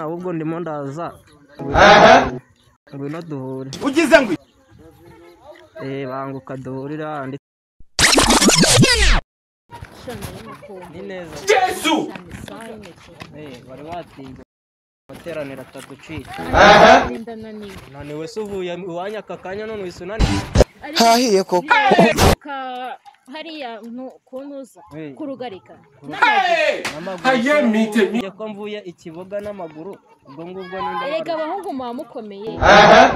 ahubwo ndimo ndaza ngwino duhure ugize ngo eh banguka duhurira ndi ni neza Yesu eh bari batinze materanira ataducika none wese uvuye iwanyu aka kanya none wese unaniwe hahiye koko hariya kuntuza Eh. kurugarika n'amaguru haye mite mi njye ko mvuye ikibuga n'amaguru ubwo ngubwo erega n'indabara abahungu muba mukomeye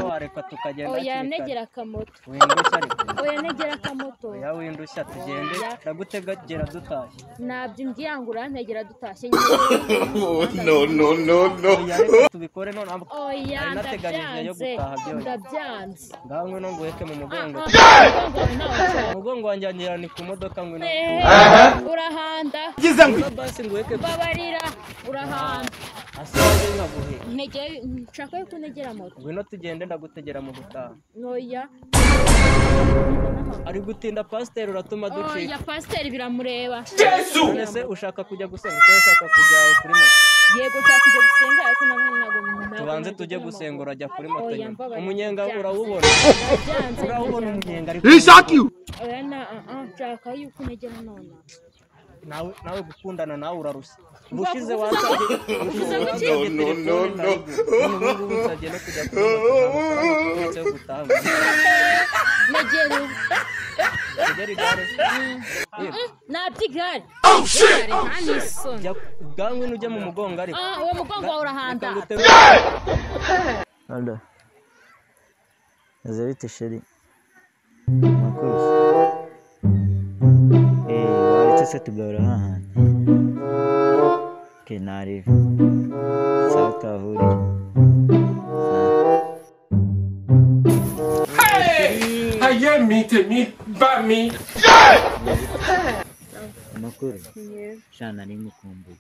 wareka tukagenda oya hakiri kare. negera akamoto windushya ariko oya negera akamoto oya windushya tugende ndagutega gera dutashye nabyimbwira ngo urantegera dutashye no no no no oya reka tubikore none amba- oya Nari nateganya igihe yo ndabyanze gutaha byonyine. ndabyanze ngaho ngwino nguheke mu mugongo Ah, ah, ntawe. umugongo wanjye wangira ni ku modoka ngwino Eh, urahanda ugize ngo Ngwino basi nguheke babarira urahanda asaje nkaguhe ntegeye nshaka yuko unegera moto ngwino tugende ndagutegera mu gutaha oya ari gutinda pasiteri uratuma ducika oya pasiteri biramureba Yesu none se ushaka kujya gusenga cyangwa ushaka kujya kuri moto yego nshaka kujya gusenga ariko nabwo ntabwo nabwo tubanze nabwo tujye nabwo gusenga nabwo. urajya kuri moto Oya, nyuma mbabarira, umunyenga byanze. urawubona Byanze, urawubona byanze. umunyenga ariko oya na ah, ah, nshaka yuko unegera none nawe nawe gukundana nawe urarushya Mva ubushize kugusa- wasabye kugusa wasabye gutya. telefone ntarigura. None ubu ngubu nsabye no kujya kuri moto nta mafaranga turetse yo gutaha negera ubu ugere igare Mm, nabyigare ntanisoni jya bwangu ujye mu mugongo ariko Ah, uwo mugongo wawe urahanda Aldo. Meze bite sheri? Mwakoze. Eh, waretse se tugarura hahandi. Okay, nareba. Sawa twahurira. haye mite mi ba mi Amakuru? Sha nari mukumbuye.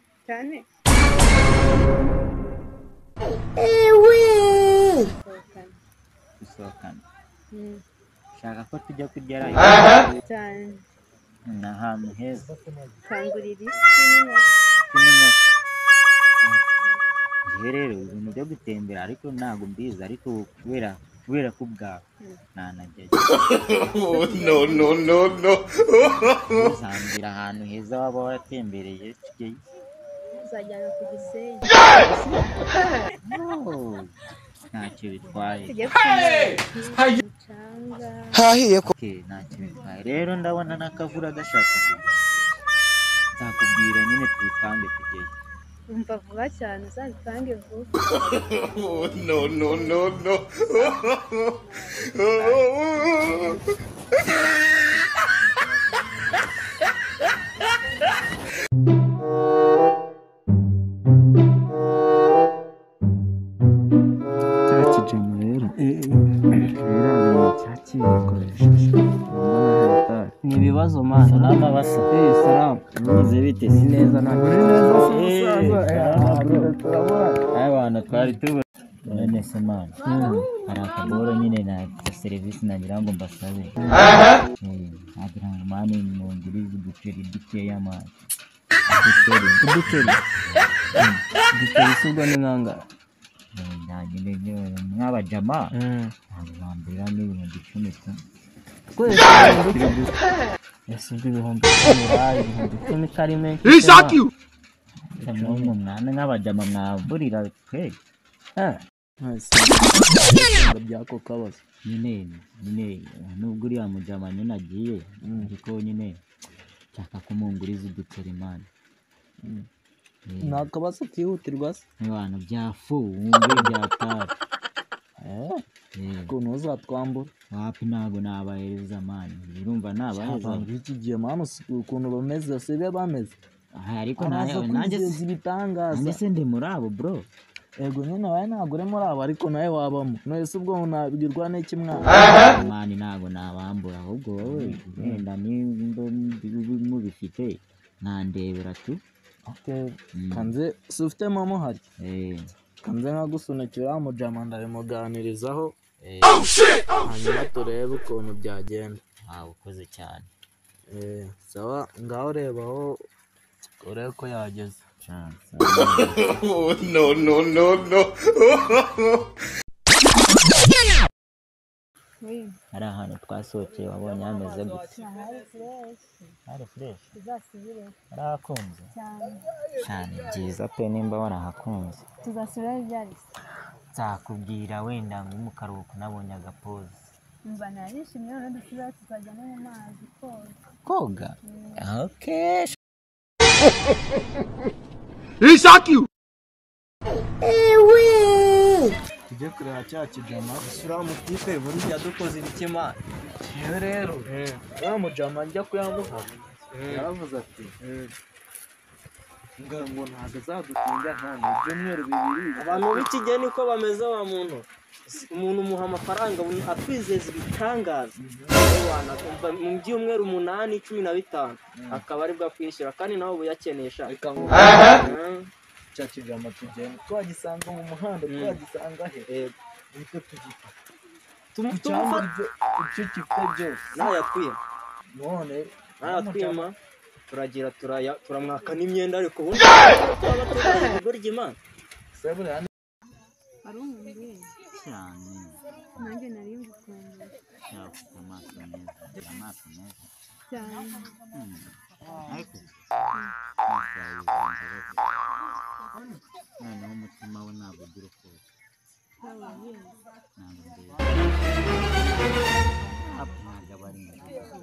Gusohokana. Shaka ko tujya kurya rayo. cyane Ni ahantu heza. kangurira isi n'inkoko Kimwe n'inkoko. Njyewe rero ibintu byo gutembera ariko ntabwo mbizi ariko ubu kubera kubera ko ubwawe ntanajyayo no no no no uzambwira ahantu heza waba waratembereye tujyeyo uzajyana ku gisenyi No, ntacyo bitwaye tujye kunywa haye umucanga hahiye koko Okay, ntacyo bitwaye rero ndabona n'akavura gashaka kujya nzakubwira nyine tubipange tujyeyo umva vuba cyane uzabipange vuba no no no no cya kijima rero biranga cya kibikoresheje urabona hatari ni ibibazo mana salama basa Eh, salamu mwize bite ni neza nta Uri neza se musaza? aya bantu twari tubona none se mani hari akaboro nyine na serivisi nagira ngo mbasabe Eh, nagira ngo mani mungurize uduceri dukeya mani uduceri uduceri uduceri si ubwo ni nkangara Eh, nagende njyewe mw'abajama ntabwo bambwira n'ibihumbi icumi tu twese turi gusa ese ubwo ibihumbi icumi bayi ibihumbi icumi ko ari menshi isaki cyangwa mwana nk'abajama mwavurira twe by'ako kabazo nyine nyine nubwo uriya mujama nyine agiye ariko nyine nshaka ko munguriza uduceri mani ni akabazo kihutirwa se nk'abantu byafu wumve byatari Eh, ukuntu uzatwambura wapi ntabwo nabahereza mani birumva nabahereza abantu b'iki gihe mama ukuntu bameze sibe bameze Aha, ariko araza nawe- nanjye kwizeza ibitangaza nanjye se ndi muri abo bro ego nyine wawe ntabwo uri muri abo ariko nawe wabamo nonese ubwo unabwirwa n'iki mwana mani ntabwo nabambura ahubwo wowe wenda nimba mubifite nandebera tu Okay. Mm. kanze si ufite momo hari Eh, kanze nkagusunikira mujama ndabimuganirizaho hanyuma turebe ukuntu byagenda ntabwo ukoze cyane Eh, sawa ngaho reba aho urebe ko yageze chance Oh, no, no, no, no. hari ahantu twasohokeye wabonye hameze gutya hari fresh tuzasubire warahakunze cyane cyane byiza pe nimba warahakunze tuzasubirayo ibyarisa nzakubwira wenda ngo mu karuhuko nabonye agapoze mba narishimye none dusubirayo tuzajya no mu mazi koga koga okay tujye kureba cya kijama isura mutipe buriya yadukoze ibikema yewe rero uriya mujama njya kuyamuhana yaravuze ati ngira ngo ntabwo azadutinda hano ibyumweru bibiri abantu b'ikigeni ko bameze wa muntu umuntu umuha amafaranga akwizeza ibitangaza Wanakumva mu byumweru umunani cumi na bitanu akaba aribwo akwishyura kandi nawe ubu yakenesha Mhm. cya kijama tugenda twagisanga mu muhanda twagisanga he nibyo tugita Tumu- cyangwa tumufate ibyo ibyo gifite byose nawe yatwima none nawe yatwima turagira turaya- turamwaka n'imyenda ariko ubundi burya imana sebure hano wari umubyeyi cyane nanjye nari ngukunda ufite amaso meza ugira amaso meza cyane ariko amaso yawe yuzura imbabazi. noneho umutima we ntabwo ugira urukundo ntabwo ndeba hafi ntabwo aba ari nziza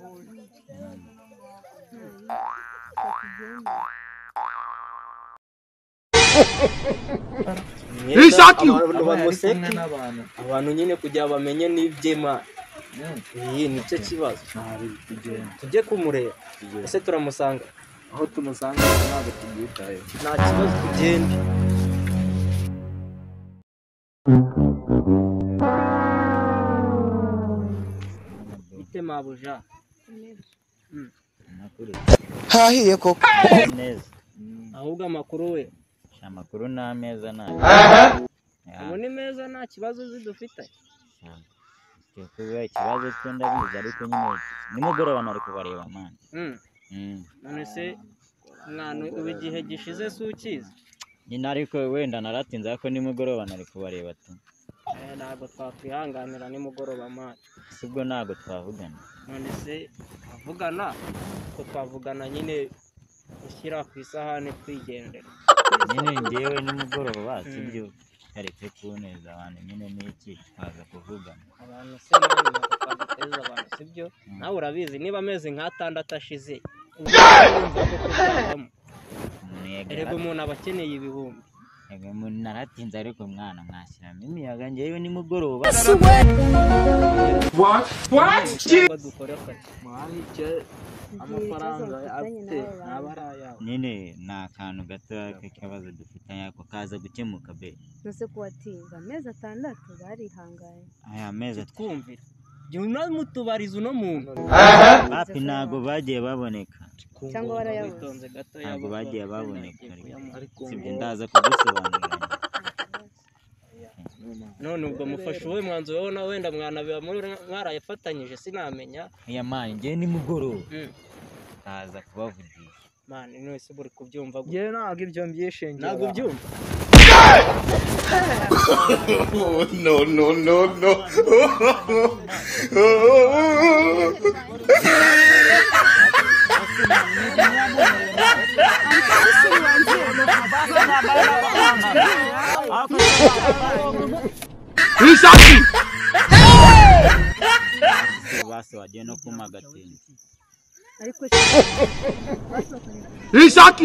imyenda abantu kumwe bamuseka n'abantu abantu nyine kugira ngo bamenye n'iby'imana Mm. iyi nicyo kibazo ntabwo tugenda tujye kumureba ese turamusanga aho tumusanga ntabwo tubyitayeho nta kibazo tugenda bite mabuja amakuru Hahiye koko. neza ahubwo amakuru we amakuru ni ameza nayo ubu ni meza nta kibazo uzi dufite kuba ikibazo cyo ndabizi ariko nyine nimugoroba nari kubareba mani Mm. none se mwana ubu igihe gishize si ukizi nyine ariko wenda naratinze ariko nimugoroba nari kubareba tu Eh, ntabwo twakwihanganira nimugoroba mwana si ubwo ntabwo twavugana none se twavugana ko twavugana nyine ushyira ku isahani twigendera nyine ngewe nimugoroba si byo kareke kuneza abantu nyine n'iki twaza kuvugana abantu se nawe bakaguteza abantu sibyo nawe urabizi niba amezi nk'atandatu ashize urumva ko kuzavamo umuntu erega yagaraga umuntu aba akeneye ibihumbi naratinze ariko mwana mwashyiramo imiyaga ngewe nimugoroba What? What? ntabwo dukora akazi mwari icyo amafaranga afite ntaba ari ayawe nyine ni akantu gato k'ikibazo dufitanye ariko kaza gukemuka be nose kuwatinda amezi atandatu barihanganye aya mezi atatu twumvira jya unamutubariza uno muntu papi ntabwo bagiye baboneka Cyangwa warayabuze. witonze gato ntabwo yabuze bagiye wenda baboneka agiye kuyamuha. ariko sibyo ndaza kugusobanurira none ubwo mufashe uwe mwanzuro wowe na wenda mwana biba muri mwarayafatanyije sinamenya aya mani ngewe nimugoroba Mm. kaza kubavugisha mani none se buri kubyumva gute? ngewe ntabwo ibyo mbyishingiraho ntabwo ubyumva Oh, no, no, no, no. basi wagiye no kuma agatinda ariko basohokanye amafaranga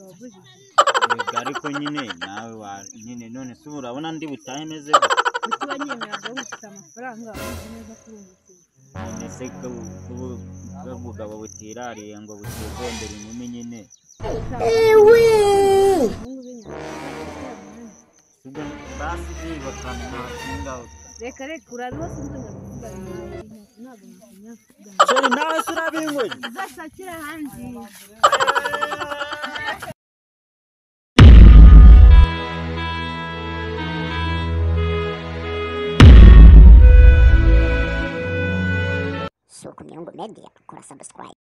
wabujije Yego, ariko nyine nawe wa nyine none se ubu urabona ndi butahe meze kuki wanyemeraga wifite amafaranga uzi neza ko uri umukiriya none se ko- ko- ko ubugabo butirariye ngo butizondere inkumi nyine abahungu b'inyarwanda sibyo basi niba kandi nta kinga reka reka urabiho sinzi nyakubwa nawe ntabwo nakunyakubwa sheri nawe se urabinyweye uzashakira ahandi Sukunyungu Media, kura subscribe.